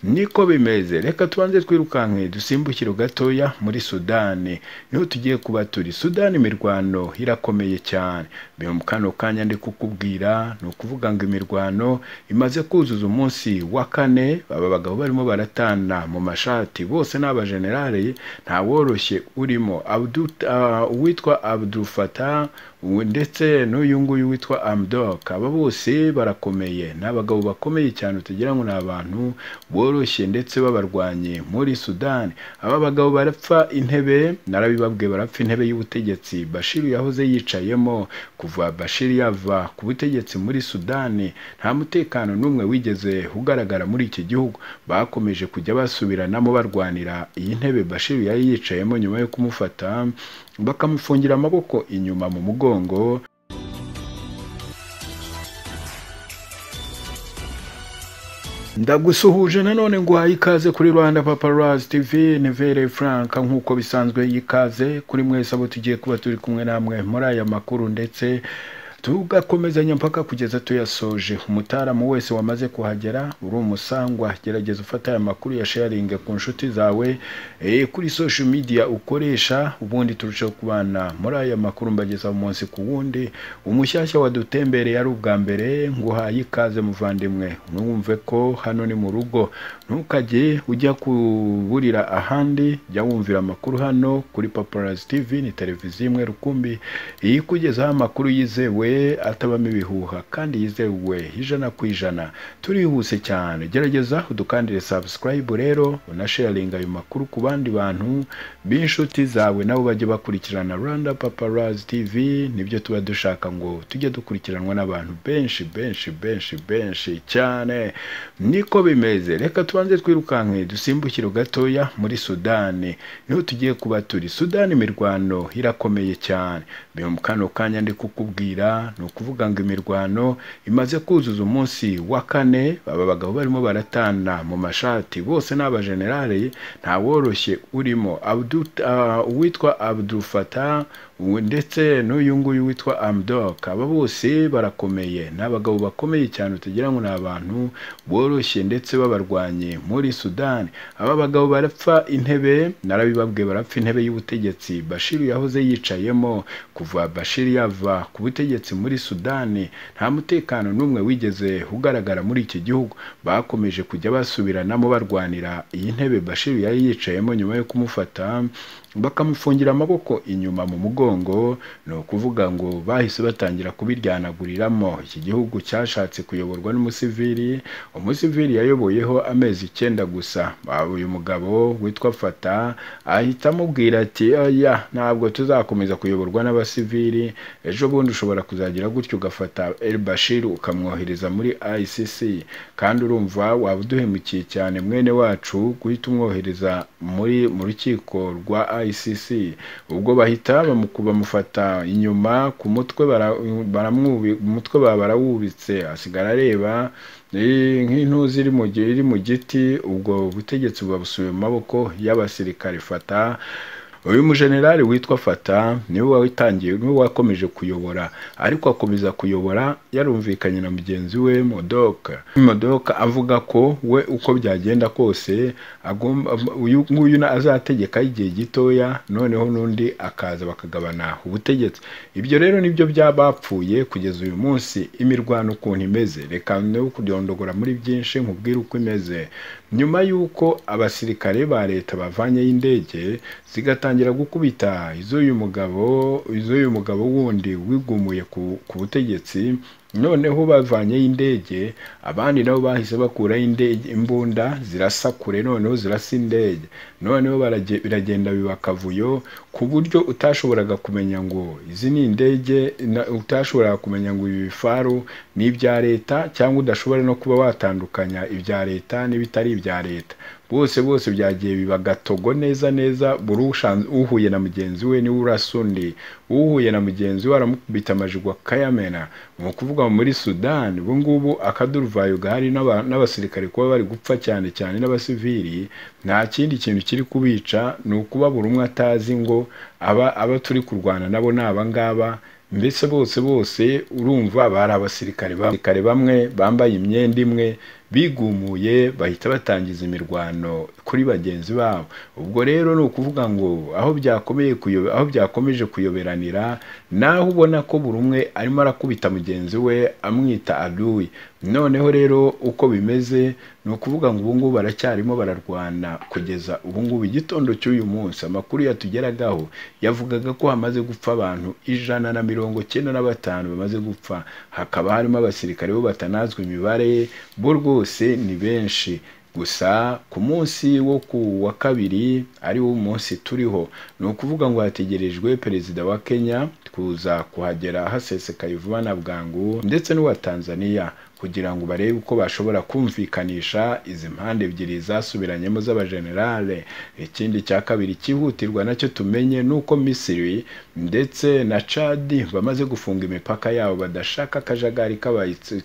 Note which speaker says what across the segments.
Speaker 1: niko bimeze reka tubanze twirukanke dusimbukire gatoya muri sudani niho tugiye kuba turi sudani imirwano irakomeye cyane mu kano kanya ndi kukubwira ni ukuvuga ngo imirwano imaze kuzuza umunsi wa kane aba bagabo barimo baratana mu mashati bose ni abajenerale nta woroshye urimo uwitwa abudufata ndetse n'uyu nguyu witwa amdok aba bose barakomeye ni abagabo bakomeye cyane utagira ngo ni abantu boroshye ndetse babarwanye muri sudani aba bagabo barapfa intebe narabibabwiye barapfa intebe y'ubutegetsi bashiru yahoze yicayemo kuva bashiru yava ku butegetsi muri sudani nta mutekano n'umwe wigeze ugaragara muri iki gihugu bakomeje kujya basubiranamo barwanira iyi ntebe bashiru yari yicayemo nyuma yo kumufata bakamufungira amaboko inyuma mu mugongo ndagusuhuje nanone ngo uhaye ikaze kuri rwanda paparazi tv nivere frank nk'uko bisanzwe y'ikaze kuri mwese abo tugiye kuba turi kumwe namwe muri aya makuru ndetse tugakomezanya mpaka kugeza tuyasoje umutaramu wese wamaze kuhagera uri umusangwa gerageza ufata aya makuru ya sharinge ku nshuti zawe e, kuri social media ukoresha ubundi turushaho kubana muri aya makuru mbageza umunsi ku wundi umushyashya wadutembereye ari ubwa mbere nguhaye ikaze muvandimwe mwumve ko hano ni mu rugo ntukajye ujya kuburira ahandi jya wumvira amakuru hano kuri paparazi tv ni televiziyo imwe rukumbi iyikugezaho amakuru yizewe atabamo ibihuha kandi yizewe ijana ku ijana turihuse cyane gerageza udukandire sabusikarayibu rero unasharinga ayo makuru ku bandi bantu b'inshuti zawe nabo bajye bakurikirana rwanda paparazi tv nibyo tuba dushaka ngo tujye dukurikiranwa n'abantu benshi benshi benshi benshi cyane niko bimeze reka tubanze twirukanke dusimbukire gatoya muri sudani niho tugiye kuba turi sudani imirwano irakomeye cyane mu kano kanya ndi kukubwira ni ukuvuga ngo imirwano imaze kuzuza umunsi wa kane aba bagabo barimo baratana mu mashati bose ni abajenerale nta woroshye urimo uwitwa abudufata ndetse n'uyu nguyu witwa amdok aba bose barakomeye ni abagabo bakomeye cyane utagira ngo ni abantu boroshye ndetse babarwanya muri sudani aba bagabo barapfa intebe narabibabwiye barapfa intebe y'ubutegetsi bashiru yahoze yicayemo kuva bashiru yava ku butegetsi muri sudani nta mutekano n'umwe wigeze ugaragara muri iki gihugu bakomeje kujya basubiranamo barwanira iyi ntebe bashiru yari yicayemo nyuma yo kumufata bakamufungira amaboko inyuma mu mugongo ni ukuvuga ngo bahise batangira kubiryanaguriramo iki gihugu cyashatse kuyoborwa n'umusivili umusivili yayoboyeho amezi icyenda gusa uyu mugabo witwa fata ahita amubwira ati oya ntabwo tuzakomeza kuyoborwa n'abasivili ejo bundi ushobora kuzagira gutyo ugafata el bashir ukamwohereza muri icc kandi urumva waba uduhemukiye cyane mwene wacu guhita umwohereza muri mu rukiko rwa icc ubwo bahita bamufata inyuma ku mutwe umutwe baba barawubitse asigara areba nk'intuzi iri mu giti ubwo butegetsi buba busubiye mu maboko y'abasirikare fata uyu mujenerali witwa fata niwe watangiye niwe wakomeje kuyobora ariko akomeza kuyobora yarumvikanye na mugenzi we modoka modoka avuga ko we uko byagenda kose uyu nguyu azategeka igihe gitoya noneho n'undi akaza bakagabana ubutegetsi ibyo rero nibyo byabapfuye kugeza uyu munsi imirwano ukuntu imeze reka no kudondogora muri byinshi nkubwire uko imeze nyuma y'uko abasirikare ba leta bavanyeho indege zigata batangira gukubita iz'uyu mugabo iz'uyu mugabo wundi wigumuye ku butegetsi noneho bavanyeho indege abandi nabo bahise bakuraho indege imbunda zirasa kure noneho zirasa indege noneho biragenda biba akavuyo ku buryo utashoboraga kumenya ngo izi ni indege utashoboraga kumenya ngo ibi bifaru ni ibya leta cyangwa udashobora no kuba watandukanya ibya leta n'ibitari ibya leta bose bose byagiye biba gatogo neza neza buri uhuye na mugenzi we niwe urasa undi uhuye na mugenzi we aramukubita amajigwa akayamena ni ukuvuga muri sudani ubungubu akaduruvayo gahari n'abasirikare kuba bari gupfa cyane cyane n'abasivili nta kindi kintu kiri kubica ni ukuba buri umwe atazi ngo aba aba turi kurwana nabo ni abangaba mbese bose bose urumva bari abasirikare bamwe bambaye imyenda imwe bigumuye bahita batangiza imirwano kuri bagenzi babo ubwo rero ni ukuvuga ngo aho byakomeye kuyobe aho byakomeje kuyoberanira naho ubona ko buri umwe arimo arakubita mugenzi we amwita aduwi noneho rero uko bimeze ni ukuvuga ngo ubu ngubu baracyarimo bararwana kugeza ubu ngubu igitondo cy'uyu munsi amakuru yatugeragaho yavugaga ko hamaze gupfa abantu ijana na mirongo cyenda na batanu bamaze gupfa hakaba harimo abasirikare bo batanazwe imibare bo rwose ni benshi gusa ku munsi wo ku wa kabiri ari wo munsi turiho ni ukuvuga ngo hategerejwe perezida wa kenya kuza kuhagera hasesekaye vuba na bwangu ndetse n'uwa tanzania kugira ngo barebe uko bashobora kumvikanisha izi mpande ebyiri zasubiranyemo z'abajenerale ikindi cya kabiri cyihutirwa nacyo tumenye ni uko misiri ndetse na cadi bamaze gufunga imipaka yabo badashaka akajagari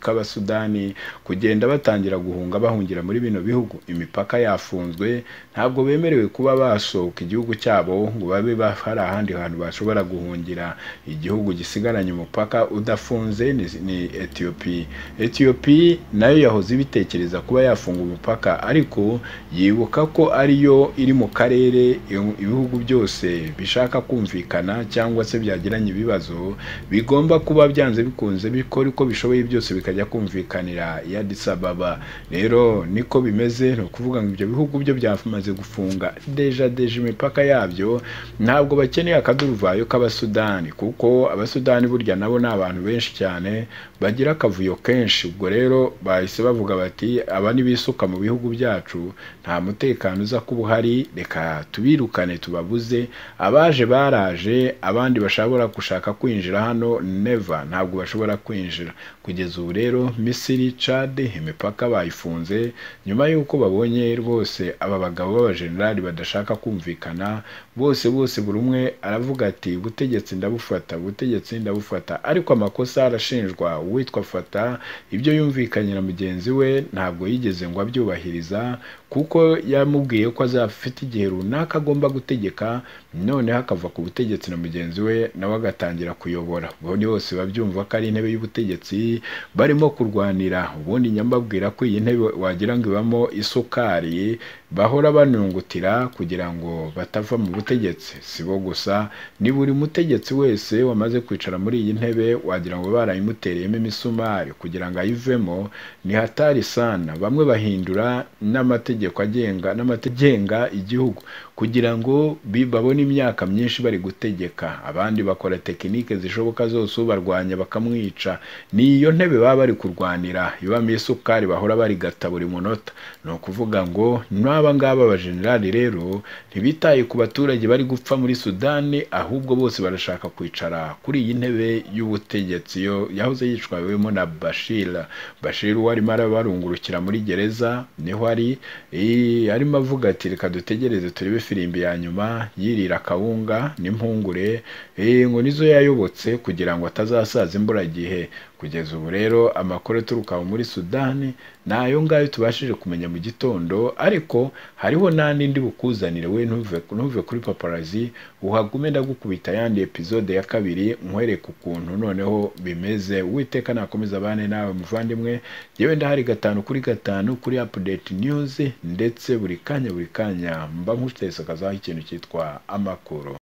Speaker 1: k'abasudani kugenda batangira guhunga bahungira muri bino bihugu imipaka yafunzwe ntabwo bemerewe kuba basohoka igihugu cyabo ngo babe hari ahandi hantu bashobora guhungira igihugu gisigaranye umupaka udafunze ni etiyopi etiyopi nayo yahoze ibitekereza kuba yafunga umupaka ariko yibuka ko ariyo iri mu karere ibihugu byose bishaka kumvikana cyangwa se byagiranye ibibazo bigomba kuba byanze bikunze bikora uko bishoboye byose bikajya kumvikanira ya disababa rero niko bimeze ni ukuvuga ngo ibyo bihugu byo byamaze gufunga deja deja imipaka yabyo ntabwo bakeneye akaduruvayo k'abasudani kuko abasudani burya nabo ni abantu benshi cyane bagira akavuyo kenshi ubwo rero bahise bavuga bati aba nibisuka mu bihugu byacu nta mutekano uza kuba uhari reka tubirukane tubabuze abaje baraje abandi bashobora gushaka kwinjira hano neva ntabwo bashobora kwinjira kugeza ubu rero misiri cade imipaka bayifunze nyuma yuko babonye rwose aba bagabo b'abajenerali badashaka kumvikana bose bose buri umwe aravuga ati ubutegetsi ndabufata ubutegetsi ndabufata ariko amakosa arashinjwa uwitwa fata ibyo yumvikanye na mugenzi we ntabwo yigeze ngo abyubahiriza kuko yamubwiye ko azafite igihe runaka agomba gutegeka noneho akava ku butegetsi na mugenzi we nawe agatangira kuyobora ubundi bose babyumva ko ari intebe y'ubutegetsi barimo kurwanira ubundi nyambabwira ko iyi ntebe wagira ngo ibamo isukari bahora banungutira kugira ngo batava mu butegetsi si bo gusa ni buri mutegetsi wese wamaze kwicara muri iyi ntebe wagira ngo barayimutereyemo imisumari kugira ngo ayivemo ni hatari sana bamwe bahindura n'amategeko agenga n'amategenga igihugu kugira ngo babone imyaka myinshi bari gutegeka abandi bakora tekinike zishoboka zose ubarwanya bakamwica ni iyo ntebe baba bari kurwanira ibamo isukari bahora barigata buri munota ni ukuvuga ngo n'aba ngaba abajenerali rero ntibitaye ku baturage bari gupfa muri sudani ahubwo bose barashaka kwicara kuri iyi ntebe y'ubutegetsi yo yahoze yicwawemo na bashira bashira uwo arimo arabarungurukira muri gereza niho ari arimo avuga ati reka dutegereze turebe firimbi ya nyuma yirira akawunga n'impungure ngo nizo yayobotse kugira ngo atazasaza imburagihe kugeza ubu rero amakuru aturuka muri sudani ni ayo ngayo tubashije kumenya mu gitondo ariko hariho n'andi ndi bukuzanire we ntuve kuri paparazi uhagume ndagukubita yandi epizode ya kabiri nkwereka ukuntu noneho bimeze witeka nakomeza abane nawe muvandimwe yewe ndahari gatanu kuri gatanu kuri apudeti niyuzi ndetse buri kanya buri kanya mba nkutesekagazaho ikintu cyitwa amakuru